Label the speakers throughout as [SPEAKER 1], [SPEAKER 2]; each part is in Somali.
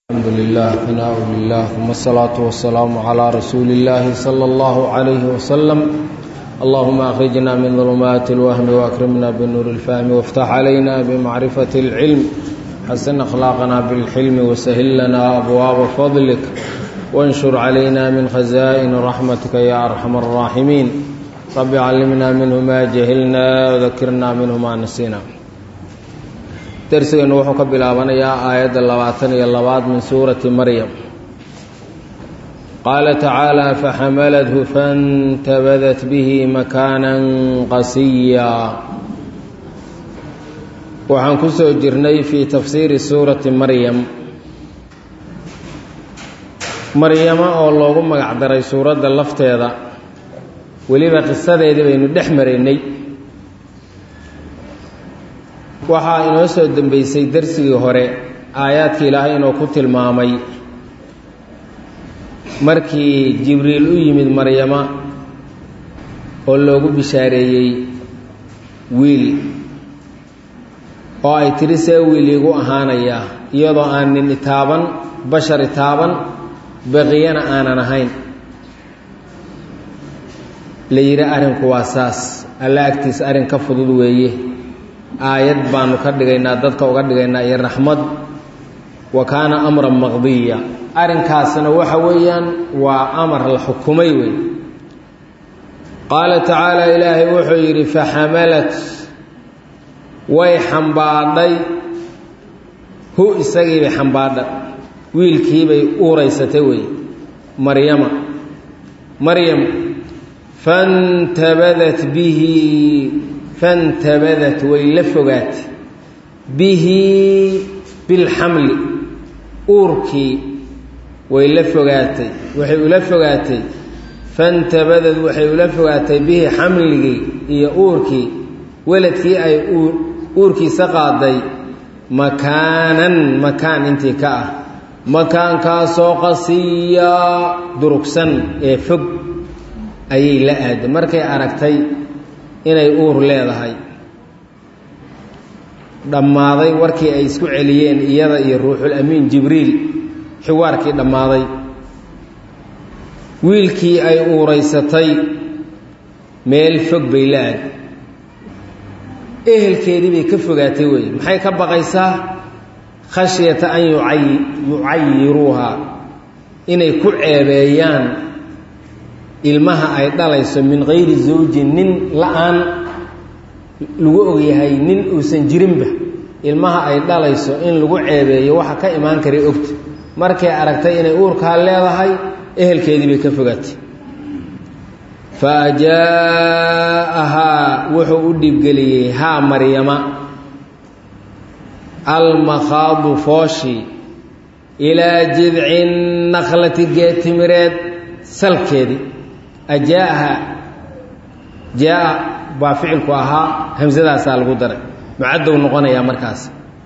[SPEAKER 1] الحمد لله ثناء لله ثم الصلاة والسلام على رسول الله صلى الله عليه وسلم اللهم أخرجنا من ظلمات الوهم وأكرمنا بنور الفهم وافتح علينا بمعرفة العلم حسن أخلاقنا بالحلم وسهل لنا أبواب فضلك وانشر علينا من خزائن رحمتك يا أرحم الراحمين رب علمنا منه ما جهلنا وذكرنا منه ما نسينا darsigeennu wuxuu ka bilaabanayaa aayadda labaatan iyo labaad min suurati maryam qaala tacaala faxamalathu faاntabadat bihi makaanan qasiya waxaan ku soo jirnay fii tafsiiri suurati maryam maryamo oo loogu magac daray suuradda lafteeda weliba qisadeedii baynu dhex maraynay waxaa inoo soo dembeysay darsigii hore aayaadkii ilaahay inuu ku tilmaamay markii jibriil u yimid maryama oo loogu bishaareeyey wiil oo ay tiri see wiil iigu ahaanayaa iyadoo aan nin itaaban bashar itaaban baqiyana aanan ahayn la yidhi arrinku waa saas alla agtiis arrin ka fudud weeye aayad baanu ka dhigaynaa dadka uga dhigaynaa iyo raxmad wa kaana amran maqdiya arrinkaasna waxa weeyaan waa amar la xukumay wey qaala tacaala ilaahay wuxuu yidhi faxamalat way xambaadhay hu isagiibay xambaadha wiilkiibay uuraysatay wey maryama maryam fantabadat bihi fantabadat way la fogaatay bihi bilxamli uurkii way la fogaatay waxay ula fogaatay fantabadad waxay ula fogaatay bihi xamligii iyo uurkii weladkii ay uurkiisa qaaday makaanan makaan intii ka ah makaankaasoo qasiya durugsan ee fog ayay la aaday markay aragtay inay uur leedahay dhammaaday warkii ay isku celiyeen iyada iyo ruuxul amiin jibriil xiwaarkii dhammaaday wiilkii ay uuraysatay meel fog bay la aad ehelkeedii bay ka fogaatay wey maxay ka baqaysaa khashyata an yucayiruuha inay ku ceebeeyaan ilmaha ay dhalayso min kayri zawjin nin la-aan lagu ogyahay nin uusan jirinba ilmaha ay dhalayso in lagu ceebeeyo waxa ka imaan karay ogta markay aragtay inay uurkaa leedahay ehelkeedii bay ka fogaatay fa ajaa'ahaa wuxuu u dhiibgeliyey haa maryama almakhaadu fooshi ilaa jidci nakhlati geetimireed salkeedii ajaaha jaa baa ficilku ahaa hamsadaasaa lagu daray mucadow noqonayaa markaas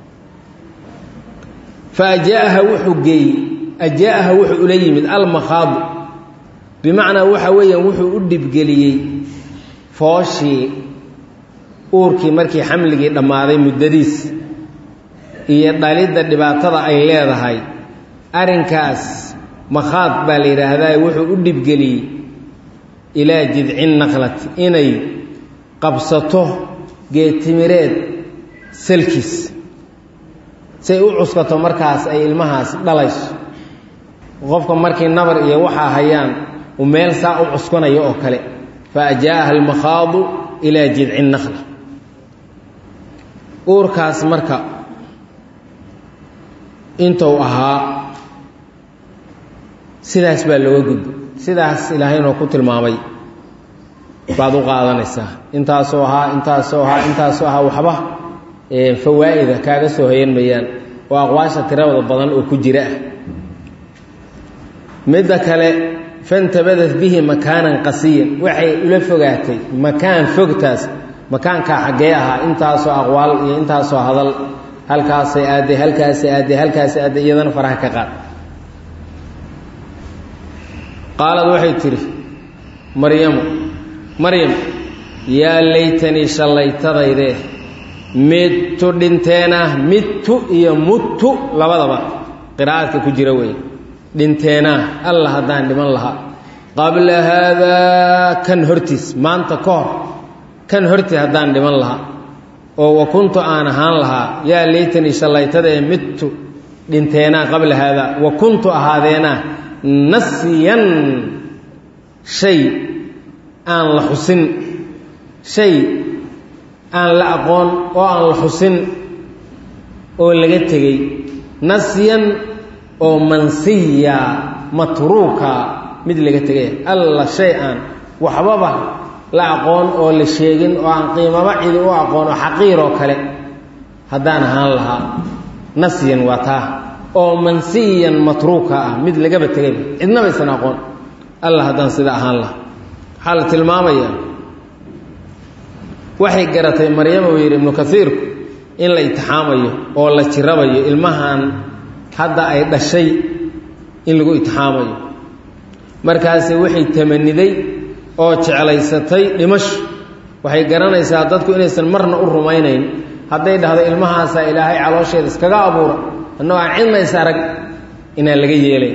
[SPEAKER 1] fa ajaaha wuxuu geeyey ajaaha wuxuu ula yimid almakhaadu bimacnaa waxa weeyaan wuxuu u dhibgeliyey fooshii uurkii markii xamligii dhammaaday muddadiis iyo dhalidda dhibaatada ay leedahay arrinkaas makhaad baa la yidhaahdaa wuxuu u dhibgeliyey ilaa jidci naqlati inay qabsato geetimireed salkiis say u cuskato markaas ay ilmahaas dhalayso qofka markii nabar iyo waxaa hayaan uu meel saa u cuskanayo oo kale fa ajaaha almakhaadu ilaa jidci naqla uurkaas marka intuu ahaa sidaas baa looga gudbo sidaas ilaahaynoo ku tilmaamay baad u qaadanaysaa intaasoo ahaa intaasoo ahaa intaasoo ahaa waxba fawaa'ida kaaga soo hoyan mayaan oo aqwaasha tiradooda badan oo ku jira ah midda kale fantabadat bihi makaanan qasiyan waxay ula fogaatay makaan fogtaas makaankaa xaggee ahaa intaasoo aqwaal iyo intaasoo hadal halkaasay aadday halkaasay aadday halkaasay aadday iyadana faraha ka qaad qaalad waxay tidhi maryamu maryam yaa laytanii shallaytadaydee midtu dhinteenah midtu iyo muttu labadaba qiraa'adka ku jira wey dhinteenaa alla haddaan dhiman lahaa qabla haadaa kan hortiis maanta ka hor kan hortii haddaan dhiman lahaa oo wa kuntu aan ahaan lahaa yaa laytanii shallaytada ee midtu dhinteenaa qabla haadaa wa kuntu ahaadeenaa nasyan shay aan la xusin shay aan la aqoon oo aan la xusin oo laga tegey nasyan oo mansiya matruuka mid laga tegay alla shay aan waxbaba la aqoon oo la sheegin oo aan qiimaba cidi u aqoon oo xaqiir oo kale haddaan ahaan lahaa nasyan waa taa oo mansiyan matruuka ah mid lagaba tegayba cidnaba aysan aqoon alla haddaan sida ahaan lahaa waxaa la tilmaamayaa waxay garatay maryama uu yidhi ibnu kaiirku in la itixaamayo oo la jirabayo ilmahan hadda ay dhashay in lagu itixaamayo markaase waxay tamaniday oo jeclaysatay dhimasho waxay garanaysaa dadku inaysan marna u rumaynayn hadday dhahdo ilmahaasaa ilaahay caloosheeda iskaga abuura annagoo aan cidnays arag inaan laga yeelayn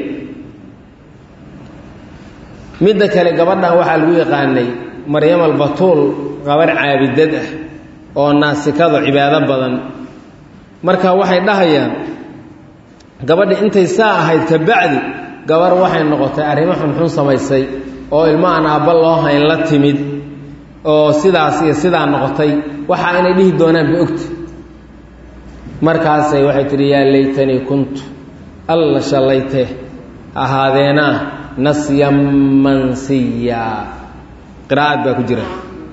[SPEAKER 1] midda kale gabadhan waxaa lagu yaqaanay maryam albatuul gabarh caabidad ah oo naasikado cibaado badan marka waxay dhahayaan gabadhi intay saa ahayd ka bacdi gabar waxay noqotay arrimo xunxun samaysay oo ilmo aan aabba loo hayn la timid oo sidaas iyo sidaa noqotay waxa inay dhihi doonaan ba ogta markaasay waxay tidhi yaa laytanii kuntu alla shallaytee ahaadeenaa nasyan mansiya qiraa'ad baa ku jira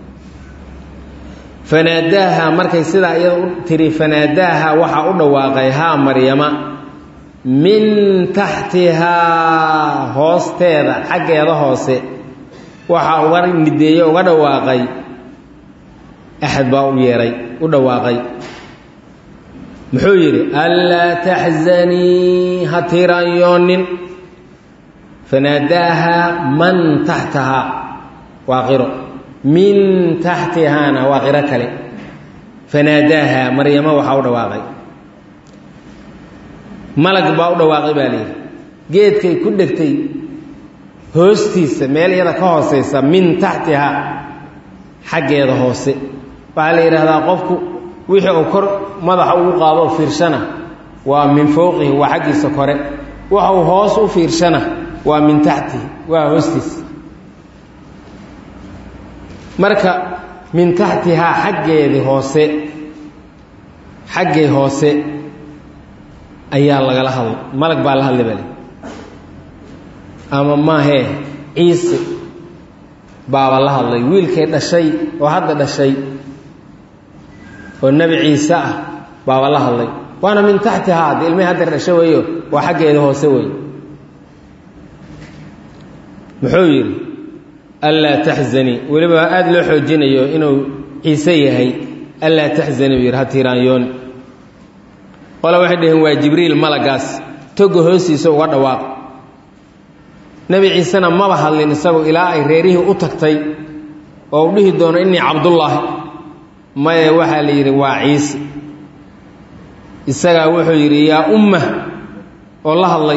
[SPEAKER 1] fanaadaaha markay sidaa iyada u tiri fanaadaaha waxaa u dhawaaqay haa maryama min taxtihaa hoosteeda xaggeeda hoose waxaa uga nideeye uga dhawaaqay axad baa u yeehay u dhawaaqay muxuu yidhi anlaa taxzanii ha tiiraanyoonin fanaadaaha man taxtahaa waa qiro min taxtihaana waa qiro kale fanaadaaha maryamo waxaa u dhawaaqay malag baa u dhawaaqay baa layidhi geedkay ku dhegtay hoostiisa meel iyada ka hooseysa min taxtihaa xaggeeda hoose waxaa la yidhaahdaa qofku wixii uu kor madaxa ugu qaado fiirshana waa min fowqihi waa xaggiisa kore waxa uu hoos u fiirshana waa min taxtihi waa hoostiisa marka min taxtihaa xaggeedii hoose xaggay hoose ayaa lagala hadlay malag baa la hadlay bale ama maahee ciise baaba la hadlay wiilkay dhashay oo hadda dhashay oo nebi ciise ah baaba la hadlay waana min taxtihaa de ilmihii hadda dhasho weeyo waa xaggeeda hoose wey muxuu yidhi anlaa taxzanii weliba aada loo xoojinayo inuu ciise yahay anlaa taxzanii buu yidhi ha tiiraanyooni qole waxay dhaheen waa jibriil malagaas toga hoostiisa uga dhawaaq nebi ciisena maba hadlin isagu ilaa ay reerihii u tagtay oo u dhihi doono innii cabdullaahi maye waxaa la yidhi waa ciise isagaa wuxuu yidhi yaa umma oo la hadlay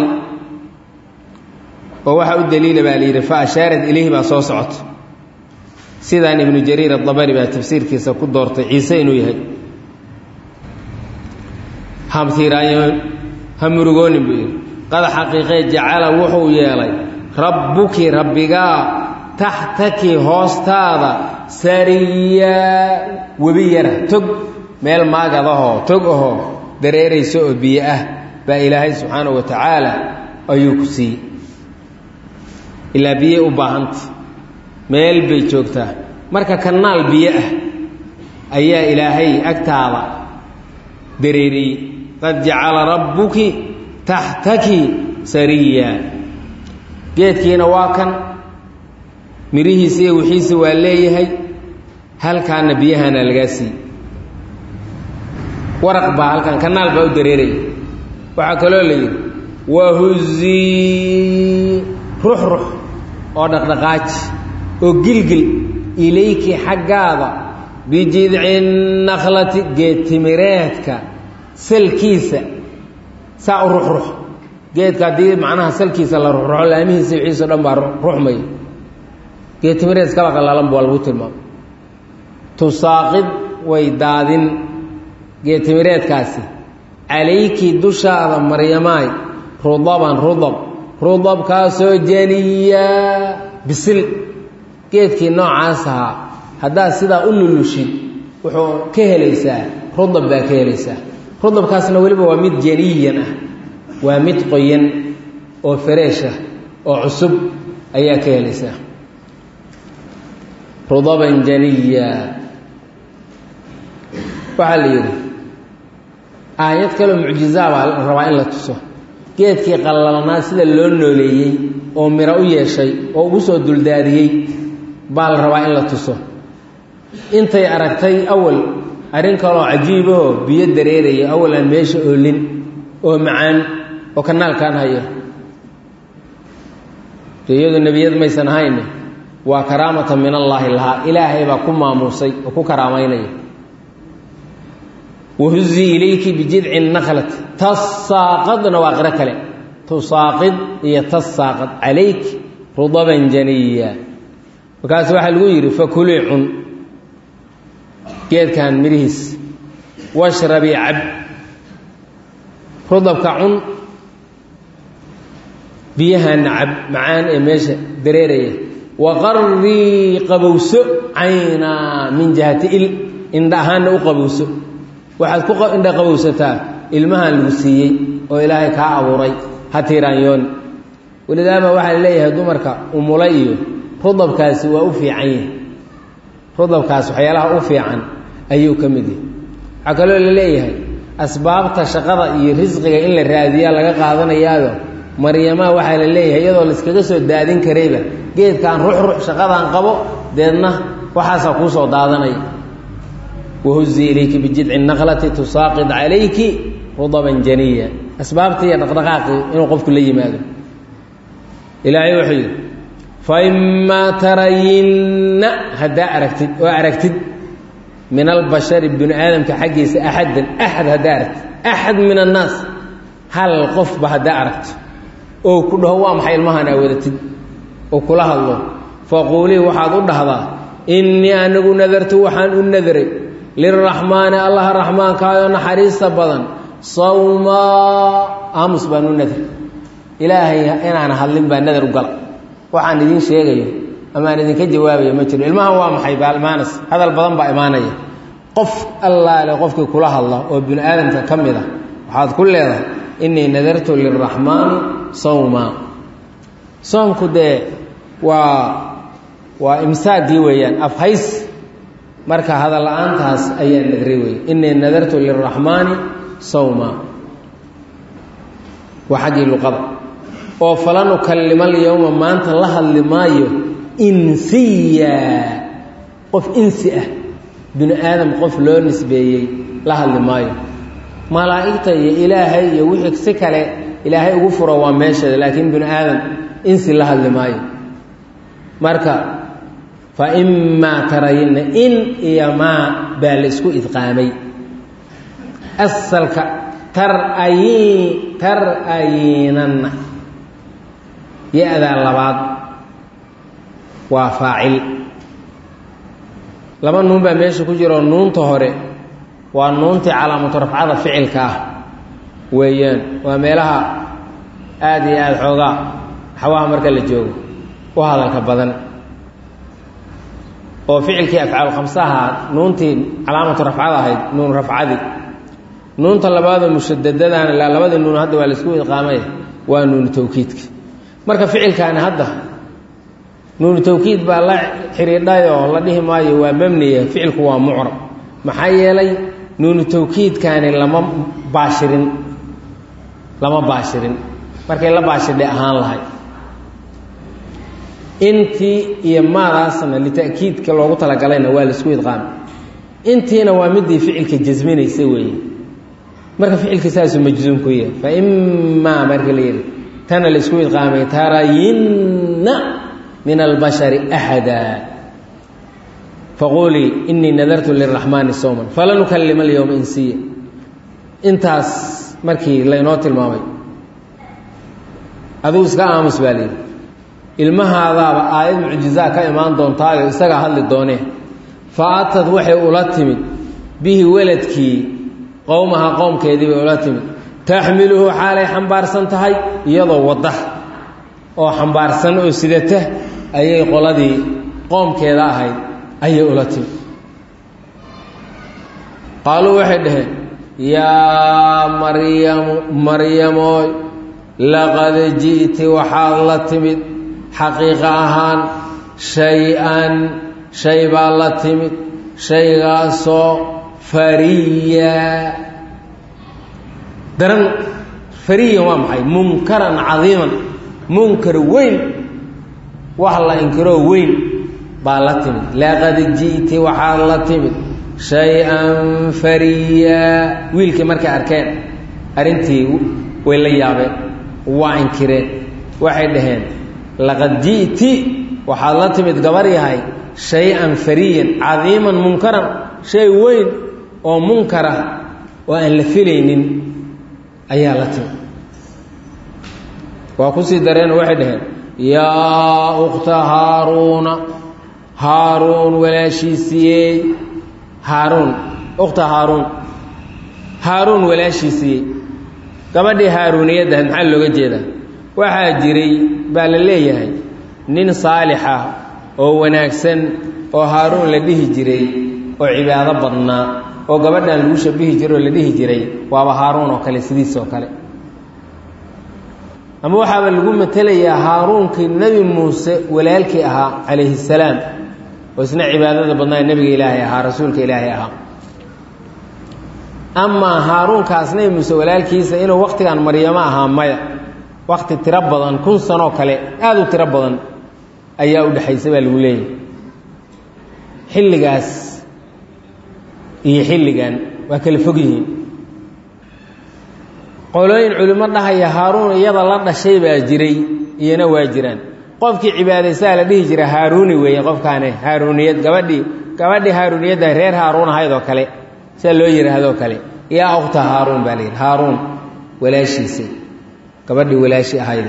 [SPEAKER 1] oo waxaa u daliila baa la yidhi fa ashaarat ilayhi baa soo socota sidaan ibnu jariir adabari baa tafsiirkiisa ku doortay ciise inuu yahay hamtiiraanyoon ha murugoonin buu yidhi qad xaqiiqee jacala wuxuu yeelay rabbuki rabbigaa taxtaki hoostaada sariyaa webi yara tog meel maagadahoo tog ahoo dareeraysa oo biyo ah baa ilaahay subxaanahu wa tacaala ayuu ku siiyey ilaa biyey u baahanta meel bay joogtaa marka kanaal biyo ah ayaa ilaahay agtaada dareeriyey qad jacala rabbuki taxtaki sariya geedkiina waa kan mirihiisa iyo wixiisa waa leeyahay halkaana biyahana lagaa siiy waraq baa halkan kanaal baa u dareeraya waxaa kaloo la yidhi wahuzii rux rux oo dhaqdhaqaaji oo gilgil ilayki xaggaada bijidci nakhlati geed timireedka salkiisa saa u ruxrux geedka haddii macnaha salkiisa la ruxruxo laamihiisa wixiiso dhan baa ruxmaya geed timireed iskaba qallaalan waa lagu tilmaamay tusaaqid way daadin geed timireedkaasi calayki dushaada maryamaay rudaban rudab rudabkaasoo janiya bisil geedkii noocaas ahaa haddaad sidaa u lulushid wuxuu ka helaysaa rudab baa ka helaysaa rudabkaasna weliba waa mid janiyan ah waa mid qoyan oo fareesh ah oo cusub ayaa ka helaysaa rudaban janiya waxaa la yidhi aayad kaloo mucjizaa baa la rabaa in la tuso geedkii qallalnaa sida loo nooleeyey oo miro u yeeshay oo ugu soo duldaadiyey baa la rabaa in la tuso intay aragtay awal arrin kaloo cajiibahoo biyo dareeraya awal aan meesha oolin oo macaan oo kanaalkaan haya iyadu nebiyad maysan ahayn waa karaamatan min allaahi lahaa ilaahay baa ku maamuusay oo ku karaamaynaya wahuzii ilayki bijidci naklati tasaaqadna waa qiro kale tusaaqid iyo tasaaqad calayk rudaban janiya markaas waxaa lagu yidhi fakulii cun geedkan midhihiis washrabii cab rudabka cun biyahaana cab macaan ee meesha dareeraya waqarrii qabowso caynaa min jihati il indha ahaanna u qabowso waxaad ku indha qabowsataa ilmahan lagu siiyey oo ilaahay kaa abuuray ha tiiraanyooni welidaama waxaa la leeyahay dumarka umula iyo rudabkaasi waa u fiican yahi rudabkaas waxyaalaha u fiican ayuu ka mid yahay waxaa kaloo la leeyahay asbaabta shaqada iyo risqiga in la raadiyaa laga qaadanayaayo maryamaha waxaa la leeyahay iyadoo layskaga soo daadin karayba geedkaan ruxrux shaqadaan qabo deedna waxaasaa kuu soo daadanaya wahuzii ilayki bijidci naqlati tusaaqid calayki rudaban janiya asbaabtii iyo dhaqdhaqaaqii inuu qofku la yimaado ilaahay wuxuu yidhi faimaa tarayinna haddaa aragtid oo aragtid min albashari bini aadamka xaggiisa axadan axad haddaa aragtid axad min annaas hal qofba haddaa aragto oo ku dhaho waa maxay ilmahan aa wadatid oo kula hadlo faquulii waxaad u dhahdaa innii anigu nadartu waxaan u nadray liraxmaani allaha raxmaankaayoo naxariista badan sawmaa aamus baan u nadr ilaahay inaan hadlin baa nadar u gala waxaan idiin sheegayo amaan idinka jawaabayo ma jiro ilmahan waa maxay baalmaanas hadal badan baa imaanaya qof allaale qofkii kula hadla oo bini aadamka ka mid ah waxaad ku leedahay innii nadartu liraxmaani sawmaa soomku dee waa waa imsaagii weeyaan afhays marka hadal la-aantaas ayaa nadray wey innii nadartu liraxmaani sawma waa xaggii luqada oo falan ukallima alyowma maanta la hadli maayo insiya qof insi ah bini aadam qof loo nisbeeyey la hadli maayo malaa'igta iyo ilaahay iyo wixii si kale ilaahay ugu furo waa meesheeda laakiin bini aadam insi la hadli maayo marka fa imaa tarayinna in iyo maa baa la isku idqaamay asalka tarayi tar-ayinanna ya-daa labaad waa faacil laba nuun baa meesha ku jiro nuunta hore waa nuuntii calaamatu rafcada ficilka ah weeyaan waa meelaha aada iyo aada xoogaa xawaha marka la joogo u hadalka badan oo ficilkii afcaal khamsaha nuuntii calaamatu rafcada ahayd nuun rafcadii nuunta labaadoo mushadadadana ilaa labadii nuun hadda waa laisku idqaamay waa nuunu tawkiidka marka ficilkaani hadda nuunu tawkiid baa la xidhiidhayoo la dhihi maayo waa mabniya ficilku waa mucrab maxaa yeelay nuunu tawkiidkaani lama baashirin lama baashirin markay la baashirdhay ahaan lahay intii iyo maadaasna lita'kiidka loogu talagalayna waa laisku idqaamay intiina waa midii ficilka jasminaysa weeye marka ficilka saasuu majzuum ku yahay fa imaa marka la yidhi tana laisku idqaamay tarayinna min albashari axada faquulii inii nadartu liraxmaani sowman falan ukallima alyowma insiya intaas markii laynoo tilmaamay adigu iska aamus baa layidhi ilmahaadaaba aayad mucjizaa ka imaan doontaayo isagaa hadli doonee fa atad waxay ula timid bihi weladkii qowmaha qowmkeedii bay ula timid taxmiluhu xaalay xambaarsan tahay iyadoo wadda oo xambaarsan oo sidata ayay qoladii qoomkeeda ahayd ayay ula timid qaaluu waxay dhaheen yaa maryamu maryamooy laqad ji'ti waxaad la timid xaqiiqa ahaan shay-an shay baa la timid shaygaasoo fariya daran fariyan waa maxay munkaran cadiiman munkar weyn wax la inkiroo weyn baa la timid laqad ji'ti waxaad la timid shay-an fariya wiilkii markay arkeen arrintii way la yaabeen waa inkireen waxay dhaheen laqad ji'ti waxaad la timid gabar yahay shay-an fariyan cadiiman munkaran shay weyn oo munkara oo aan la filaynin ayaa la timid waa kusii dareenoo waxay dhaheen yaa ukhta haaruuna haaruun walaashiisiyey haaruun ukhta haaruun haaruun walaashiisiyey gabadhii haaruuniyaddahayd maxaa looga jeedaa waxaa jiray baa la leeyahay nin saalixa oo wanaagsan oo haaruun la dhihi jiray oo cibaado badnaa oo gabadhan lagu shabihi jiray oo la dhihi jiray waaba haaruun oo kale sidiis oo kale ama waxaaba lagu matelayaa haaruunkii nebi muuse walaalkii ahaa calayhi salaam oo isna cibaadada badnaa nebiga ilaahay ahaa rasuulka ilaahay ahaa amaa haaruunkaas nebi muuse walaalkiisa inuu wakhtigan maryamo ahaa maya wakhti tiro badan kun sanoo kale aada u tiro badan ayaa u dhexaysa baa lagu leeyahay xilligaas iyo xilligan waa kala fog yihiin qolooyin culimo dhahaya haaruun iyada la dhashay baa jiray iyana waa jiraan qofkii cibaadaysaa la dhihi jira haaruuni weeye qofkaane haaruuniyad gabadhii gabadhii haaruuniyadda reer haaruun ahayd oo kale sidaa loo yidhaahdoo kale yaa ukhta haaruun baa la yidhi haaruun walaashiisay gabadhii walaashi ahayde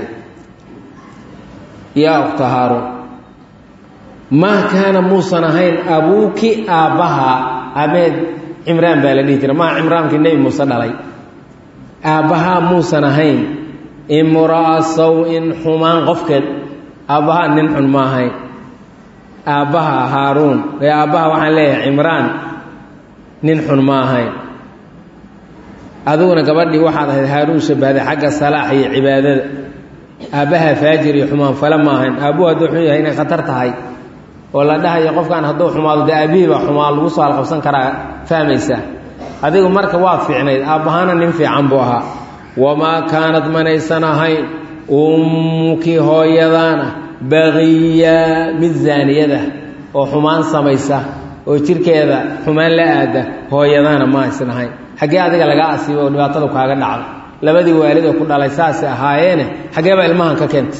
[SPEAKER 1] yaa ukhta haaruun maa kaana muusan ahayn abuuki aabbaha abeed cimraan baa la dhihi jira maa cimraankii nebi muuse dhalay aabbahaa muusan ahayn imra'a saw-in xumaan qofkeed aabbahaa nin xun ma ahayn aabbaha haaruun ee aabbaha waxaan leeyahay cimraan nin xun ma ahayn adiguna gabadhii waxaad ahayd haaruun shabahday xagga salaax iyo cibaadada aabbaha faajir iyo xumaan fale ma ahayn aabbuhu hadduu xun yahay inay khatar tahay oo la dhahayo qofkan hadduu xumaado dee aabbihii baa xumaa lagu soo alqabsan karaa fahmaysaa adigu marka waa fiicnayd aabbahaana nin fiican buu ahaa wamaa kaanad manaysan ahayn ummukii hooyadaana baqiya mid zaaniyada oo xumaan samaysa oo jirkeeda xumaan la aada hooyadaana ma aysan ahayn xaggee adiga lagaa asiibo oo dhibaatada kaaga dhacda labadii waalidoo ku dhalay saasay ahaayeene xaggee baa ilmahan ka keentay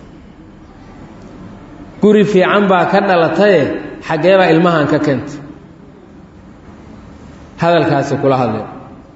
[SPEAKER 1] guri fiican baa ka dhalataye xaggee baa ilmahan ka keentay hadalkaasi kula hadleen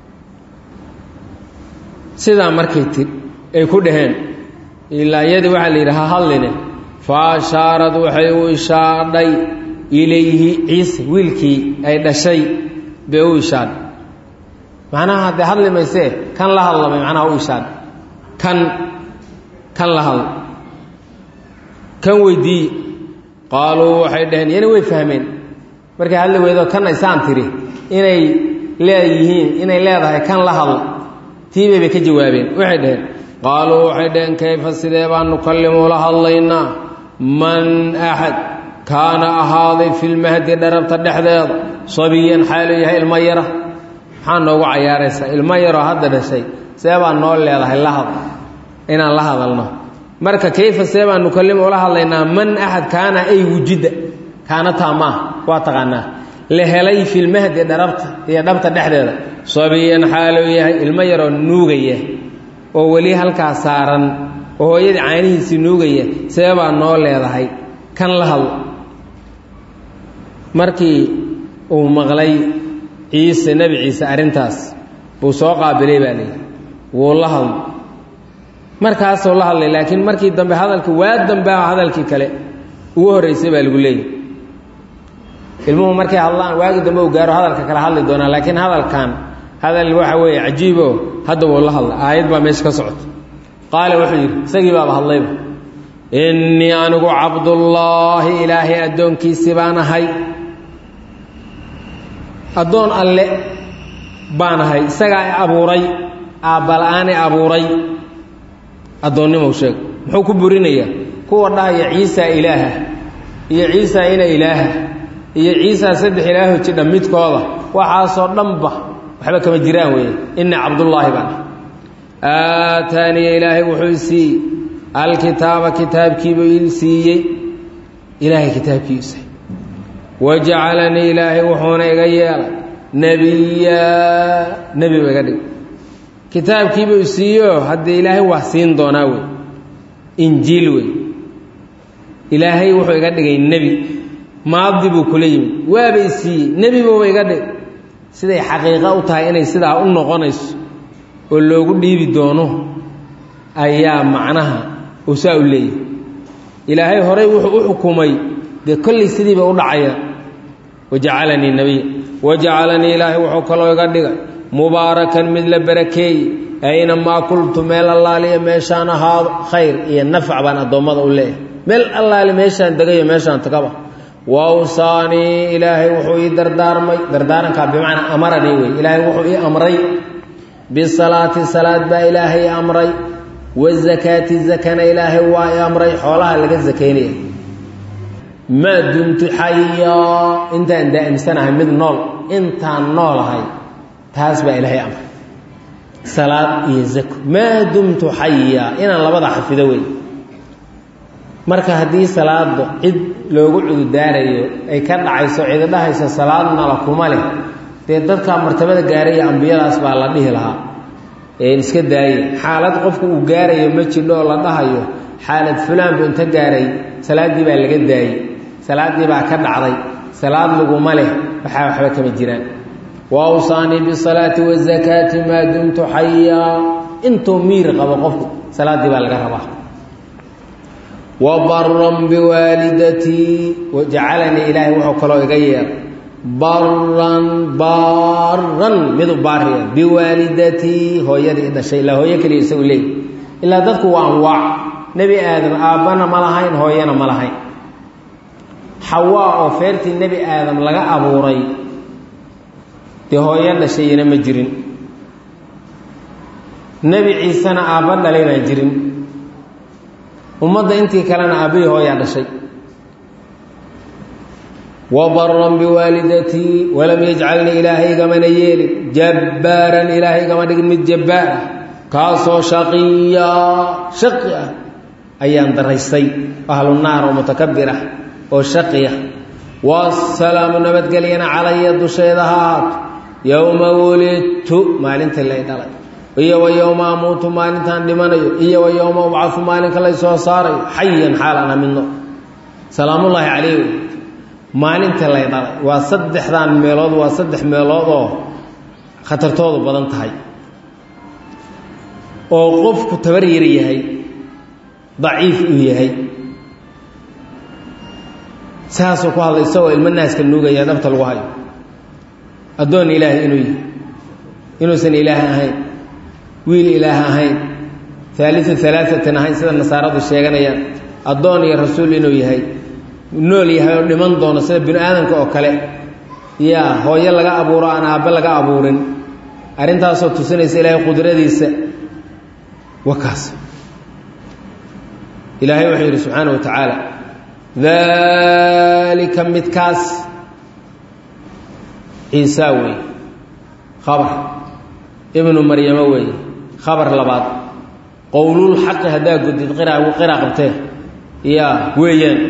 [SPEAKER 1] sidaa markay ti ay ku dhaheen ilaa iyadii waxaa la yidhi ha hadline fa ashaarad waxay u ishaadhay ilayhi ciise wiilkii ay dhashay bay u ishaadhay macnaha haddee hadli maysee kan la hadlamay macnaha u ishaadhay kan kan la hadla kan weydiiye qaaluu waxay dhaheen yana way fahmeen markay hadli weydo kan aysaan tiri inay leeyihiin inay leedahay kan la hadla tiibay bay ka jawaabeen waxay dhaheen qaaluu waxay dhaheen kayfa sidee baan nukallimu la hadlaynaa man axad kaana ahaaday filmahdi dharabta dhexdeeda sabiyan xaalu yahay ilmo yara maxaa noogu cayaaraysaa ilmo yaroo hadda dhashay see baan noo leedahay la had inaan la hadalno marka kayfa see baan nukallimu ula hadlaynaa man axad kaana ay wujida kaana taamaa waa taqaanaa la helay filmahdi dharabta iyo dhabta dhexdeeda sabiyan xaaluu yahay ilmo yaroo nuugaya oo weli halkaa saaran oo hooyadii caanihiisii nuugaya see baa noo leedahay kan la hadlo markii uu maqlay ciise nebi ciise arrintaas buu soo qaabilay baa layidhi wuu la hadlo markaasoo la hadlay laakiin markii dambe hadalka waa dambea hadalkii kale ugu horreysay baa lagu leeyahy ilmuhu markay hadlaan waagi dambe u gaaro hadalka kala hadli doonaa laakiin hadalkan hadal waxa weeye cajiibo hadda wuu la hadla aayad baa meesha ka socota qaala wuxuu yidhi isagii baaba hadlayba innii anigu cabdullaahi ilaahay addoonkiisii baan ahay addoon alle baan ahay isagaa i abuuray aabbala-aan i abuuray addoonnimow sheeg muxuu ku burinayaa kuwa dhahaya ciisa ilaaha iyo ciisa ina ilaaha iyo ciisa saddex ilaaho jidha midkooda waxaasoo dhanba waxba kama jiraan weeye inna cabdullaahi baan aataaniya ilaahay wuxuu i siiyey alkitaaba kitaabkiibuu ii siiyey ilaahay kitaabkii isay wajacalanii ilaahay wuxuuna iga yeelay nebiyaa nebi ba iga dhig kitaabkiibuu siiyo haddii ilaahay waa siin doonaa wey injiil wey ilaahay wuxuu iga dhigay nebi maadi buu kula yimid waaba i siiyey nebi buuba iga dhig siday xaqiiqo u tahay inay sidaa u noqonayso oo loogu dhiibi doono ayaa macnaha uu saa u leeyahy ilaahay horay wuxuu u xukumay dee kollay sidiiba u dhacaya wajacalanii nebiya wajacalanii ilaahay wuxuu kaloo iga dhigay mubaarakan mid la barakeeyey aynamaa kultu meel allaaliya meeshaan ahaado khayr iyo nafc baan addoommada u leeyahay meel allaali meeshaan degayo meeshaan tagaba wawsaanii ilaahay wuxuu ii dardaarmay dardaarankaa bimacnaa amaranii wey ilaahay wuxuu ii amray bisalaati salaad baa ilaahay i amray wazakaati zakana ilaahay waa i amray xoolaha laga sakaynaya maa dumtu xayaa intaan daa'imsanahay mid nool intaan noolahay taas baa ilaahay amray salaad iyo zako maa dumtu xayaa inaan labada xafido wey marka haddii salaada cid loogu cududaarayo ay ka dhacayso cidi dhahayso salaadnala kuma leh dee dadka martabada gaaraya ambiyadaas baa la dhihi lahaa iska daaye xaalad qofku uu gaarayo ma jidho oo la dhahayo xaalad fulaan bu inta gaaray salaaddii baa laga daayey salaaddii baa ka dhacday salaad laguma leh waxaa waxba kama jiraan waawsaanii bisalaati wazakaati maa dumtu xayaa intuu miir qabo qofku salaaddii baa laga rabaa wabaran biwaalidatii jacalanii ilaahay wuxuu kaloo iga yeer baran baaran midu baariya biwaalidatii hooyadii i dhashay ilaa hooyo keliya isagu leey ilaa dadku waa anwaac nebi aadam aabbana ma lahayn hooyana ma lahayn xawaa oo feertii nebi aadam laga abuuray dee hooyo dhashayina ma jirin nebi ciisena aabba dhalay baan jirin ummadda intii kalena aabbihii hooyaa dhashay wabaran biwaalidatii walam yajcalnii ilaahay igamana yeelin jabbaaran ilaahay igama dhigin mid jabbaar ah kaasoo shaqiya shaqi ah ayaan daraystay ahlu naar oo mutakabir ah oo shaqiya wasalaamu nabadgelyana calaya dusheeda ha ahaato yowma wulidtu maalintii lay dhalay iyo wa yowma amuutu maalintaan dhimanayo iyo wa yowma ubcafu maalinka lay soo saarayo xayan xaalaan amidno salaamullaahi calayh maalinta lay dhalay waa saddexdan meelood waa saddex meelood oo khatartoodu badan tahay oo qofku tabar yar yahay daciif uu yahay saasuu ku hadlay isagoo ilmo naaska nuugaya dhabta lagu hayo addoon ilaahay inuu yahay inuusan ilaah ahayn wiil ilaah ahayn haaliu alaaatin ahayn sida nasaaradu sheeganayaan addoon iyo rasuul inuu yahay nool yahay oo dhiman doono sida binu aadamka oo kale yaa hooyo laga abuuro aan aabbe laga abuurin arrintaasoo tusinaysa ilaahay qudradiisa wakaas ilaahay wuxuu yidhi subxaana wa tacaala daalika midkaas ciisaa weeye khabar ibnu maryamo weeye khabar labaad qowlulxaqi haddaa gudid qira qira qabtee yaa weeyaan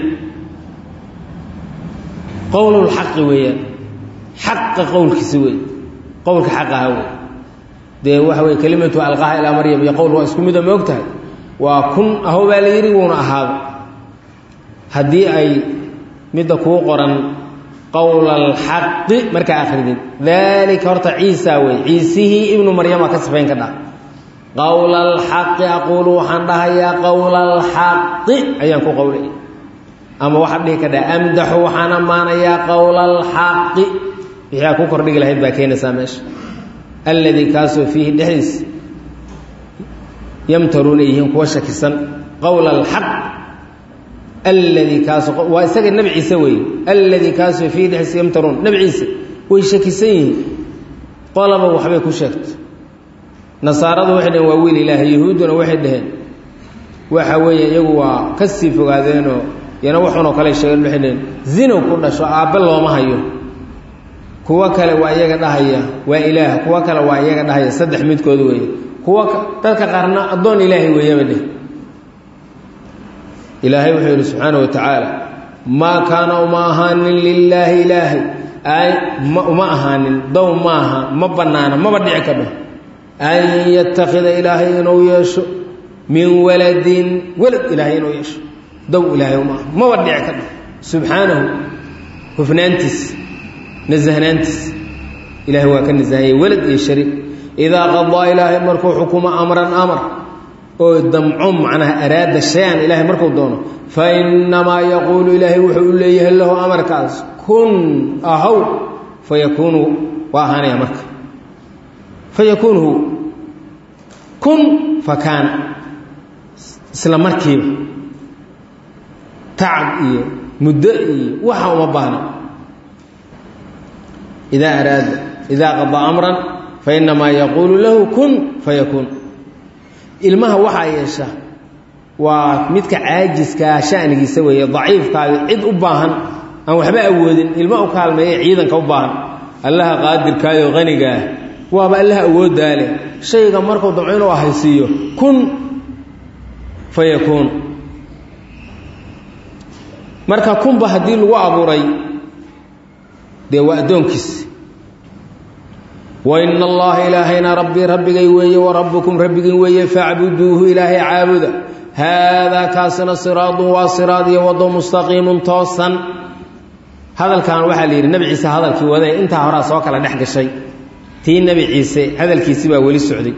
[SPEAKER 1] qowlulxaqi weeyaan xaqa qowlkiisa wey qowlka xaq aha wey dee waxa weye kelimatu alqaha ilaa maryam iyo qowl waa isku mido ma og tahay waa kun aho baa la yidhi wuuna ahaado haddii ay midda kuu qoran qowla alxaqi markaa akridid daalika horta ciisa wey ciisihii ibnu maryama ka sifayn ka dha qowla alxaqi aquulu waxaan dhahayaa qowla alxaqi ayaan ku qowlaya ama waxaad dhihi kadhaa amdaxu waxaan ammaanayaa qowla alxaqi wixii aad ku kordhigi lahayd baa keenaysaa meesha alladii kaasoo fiihi dhexdiisa yamtaruuna yihiin kuwa shakisan qowla alxaq alladii kaasoo waa isaga nebi ciise weeye alladii kaasoo fiihi dhexdiisa yamtaruun nebi ciise way shakisan yihiin qolaba waxbay ku sheegtay nasaaradu waxay dhaheen waa wiil ilaahay yahuudduna waxay dhaheen waxa weeye iyagu waa ka sii fogaadeenoo yana waxunoo kale sheegeen waxay dhaheen zinow ku dhasho aabbe looma hayo kuwo kale waa iyaga dhahaya waa ilaah kuwo kale waa iyaga dhahaya saddex midkood weeye kuwa dadka qaarna addoon ilaahay weeyaba dheh ilaahay wuxuu yidhi subxaana wa tacaala maa kaana uma ahaanin lilaahi ilaahay ay uma ahaanin dow maaha ma bannaana maba dhici kadho an yattakhida ilaahay inuu yeesho min waladin walad ilaahay inuu yeesho dow ilaahay uma aha maba dhici kadho subxaanahu hufnaantiis nasahnaantiis ilahay waa ka nasahanyay walad iyo shariik idaa qadaa ilaahay markuu xukumo amran amar oo damco macnaha araada shay-an ilaahay markuu doono fa innamaa yaquulu ilaahay wuxuu u leeyahay lahu amarkaas kun ahaw fa yakuunu waa ahaanaya marka fa yakuunu hu kun fa kaana isla markiiba tacab iyo muddo iyo waxa uma baahna idaa araada idaa qadaa amran fa innamaa yaquulu lahu kun fa yakuun ilmaha waxaa yeesha waa midka caajiskaa shanigiisa weeye daciifkaadi cid u baahan aan waxba awoodin ilma u kaalmeeye ciidanka u baahan allaha qaadirkaayo qanigaah waaba allaha awooddaa leh shayga markuu damco inuu ahaysiiyo kun fa yakuun marka kunba haddii lagu abuuray dee waa addoonkiis wa ina allaha ilaahayna rabbii rabbigay weeye wa rabbukum rabbigin weeye facbuduuhu ilaahay caabuda haadaa kaasina siraadun waa siraad iyo wado mustaqiimun toosan hadalkan waxaa la yidhi nebi ciise hadalkii wadee intaa horaa soo kala dhex gashay tii nebi ciise hadalkiisi baa weli socday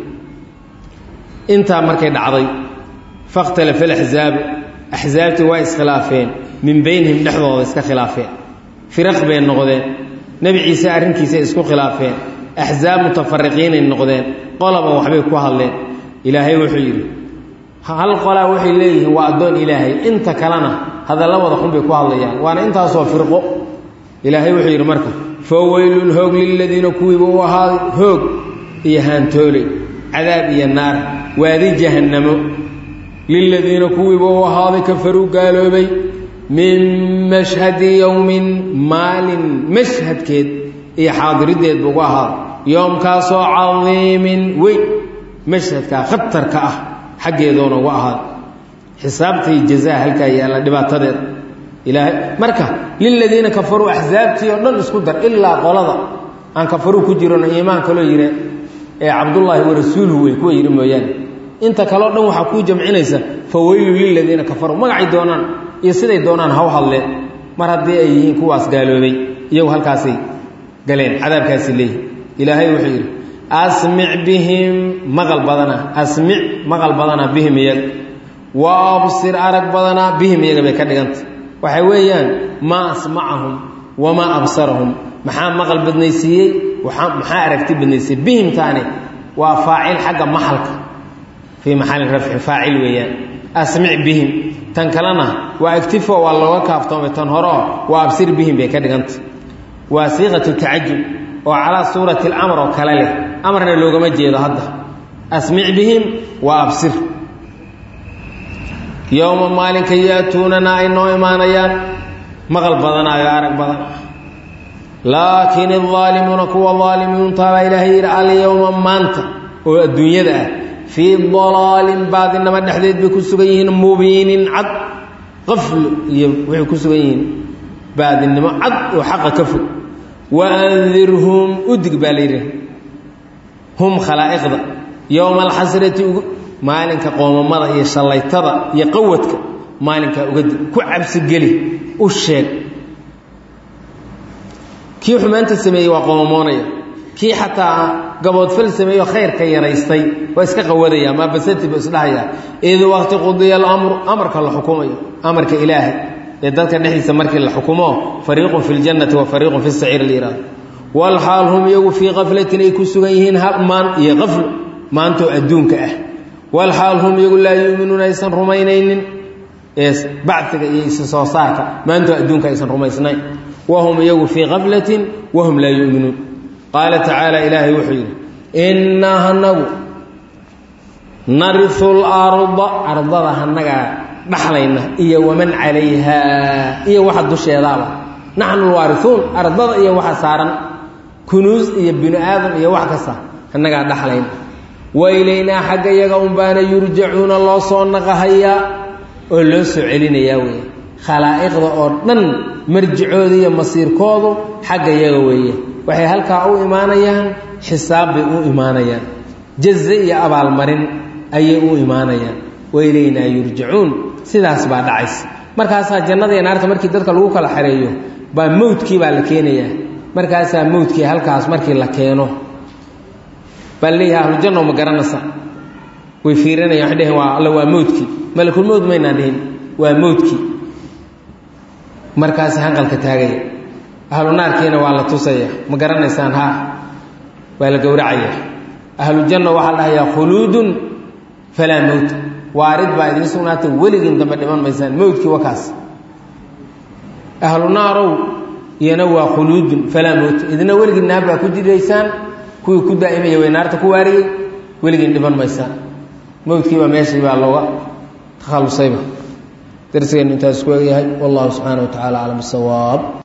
[SPEAKER 1] intaa markay dhacday fakhtalafa alaxzaabu axsaabtii waa iskhilaafeen min beynihim dhexdooda iska khilaafeen firaq bay noqdeen nebi ciise arrinkiisay isku khilaafeen axsaab mutafariqiinay noqdeen qolaba waxbay ku hadleen ilaahay wuxuu yidhi hal qolaa waxay leeyihiin waa addoon ilaahay inta kalena hadalladooda xun bay ku hadlayaan waana intaasoo firqo ilaahay wuxuu yidhi marka fa weylun hoog liladiina kuwiiba u ahaaday hoog iyo haantooley cadaab iyo naar waadi jahannamo liladiina kuwiiba u ahaaday kafaruu gaaloobay min mashhadi yowmin maalin mashhadkeed iyo xaadirideed bu ugu ahaaday yoomkaasoo cadiimin weyn mashhadkaa khatarka ah xaggeedoona ugu ahaaday xisaabtai jazaa halkaa yaalla dhibaatadeeda ilaahay marka liladiina kafaruu axsaabtii oo dhan isku dar ilaa qolada aan kafaruu ku jirono iimaan kaloo yidhi ee cabdullaahi wa rasuuluhu wey kuwa yidhi mooyaane inta kaleo dhan waxaa kuu jamcinaysa fa weylu liladiina kafaruu magacay doonaan iyo siday doonaan haw hadleen mar haddii ay yihiin kuwaas gaaloobay iyagu halkaasay galeen cadaabkaasi leeyihi ilaahay wuxuu yidhi asmic bihim maqal badana asmic maqal badana bihim iyaga wa absir arag badana bihim iyaga bay ka dhigantay waxay weeyaan maa asmacahum wamaa absarahum maxaa maqal badnaysiiyey maxaa aragti badnaysiiyey bihimtaani waa faacil xagga maxalka fii maxalin rafci faacil weeyaan asmic bihim tan kalena waa agtifo waa looga kaaftoomay tan horeo waa absir bihim bay ka dhigantay waa siiqatu tacajub oo calaa suurati اlamr oo kale leh amarna loogama jeedo hadda asmic bihim waa absir yowma maalinka yaatuunana ay noo imaanayaan maqal badanaayo arag badan laakiin الظaalimuuna kuwa aalimiintabaa ilaahay yidhi alyowma maanta oo adduunyada ah fii dalaalin baadinamo dhexdeed bay ku sugan yihiin mubiinin cad qafl iyo waxay ku sugan yihiin baadinimo cad oo xaqa ka fog waandirhum udig baa la yidhi hum khalaa'iqda yowma alxasrati maalinka qoomamada iyo shallaytada iyo qawadka maalinkaa uga dig ku cabsigeli u sheeg kii xumaanta sameeyey waa qoomamoonaya kii xataa gaboodfal sameeyo khayrka yaraystay waa iska qawadaya maa basati buu isdhahayaa id waqti qudiya alamru amarka la xukumayo amarka ilaahay ee dadka dhexdiisa markii la xukumo fariiqun fi ljannati wa fariiqun fi saciir layihahdo walxaal hum iyagu fii kaflatin ay ku sugan yihiin maan iyo qaflo maantoo adduunka ah walxaal hum iyagu laa yuuminuuna aysan rumaynaynin ee bacdiga iyo isa soo saarka maantoo adduunka aysan rumaysnayn wahum iyagu fii kaflatin wahum laa yuuminuun qaala tacaala ilaahay wuxuu yidhi innaa hanagu nariu larda ardada hanagaa dhaxlayna iyo waman calayhaa iyo waxa dusheedaaba naxnu lwaariuun ardada iyo waxa saaran kunuus iyo binu aadam iyo wax kasta annagaa dhaxlayna wa ilaynaa xagga iyaga unbaana yurjacuuna loo soo naqahayaa oo loo soo celinayaa weeye khalaa'iqda oo dhan marjicooda iyo masiirkoodu xagga iyaga weeye waxay halkaa u imaanayaan xisaab bay u imaanayaan jaze iyo abaalmarin ayay u imaanayaan wa ilaynaa yurjacuun sidaas baa dhacaysa markaasaa jannada iyo naarta markii dadka lagu kala xareeyo baa mowdkii baa la keenayaa markaasaa mowdkii halkaas markii la keeno baa leeyahay ahlujanno ma garanaysa way fiirinayaan waxay dheheen waa alla waa mowdkii malakul mowd maynaan dhihin waa mowdkii markaas hanqalka taagaya ahlu naarkiina waa la tusaya ma garanaysaan haa waa la gowracaya ahlu janno waxaa la dhahayaa khuluudun falaa mowta waarid baa idiin sugnaata weligiin dambe dhiman maysaan mowdkii wakaas ahlu naarow iyana waa khuluudun falaa mowta idina weligiin naar baa ku jiraysaan kuwii ku daa'imaya way naarta ku waariyey weligiin dhiman maysaan mowdkiibaa meeshii baa looga takhallusayba darsigeennu intaas ku egyahay wallahu subxaana wa tacala aclam bisawaab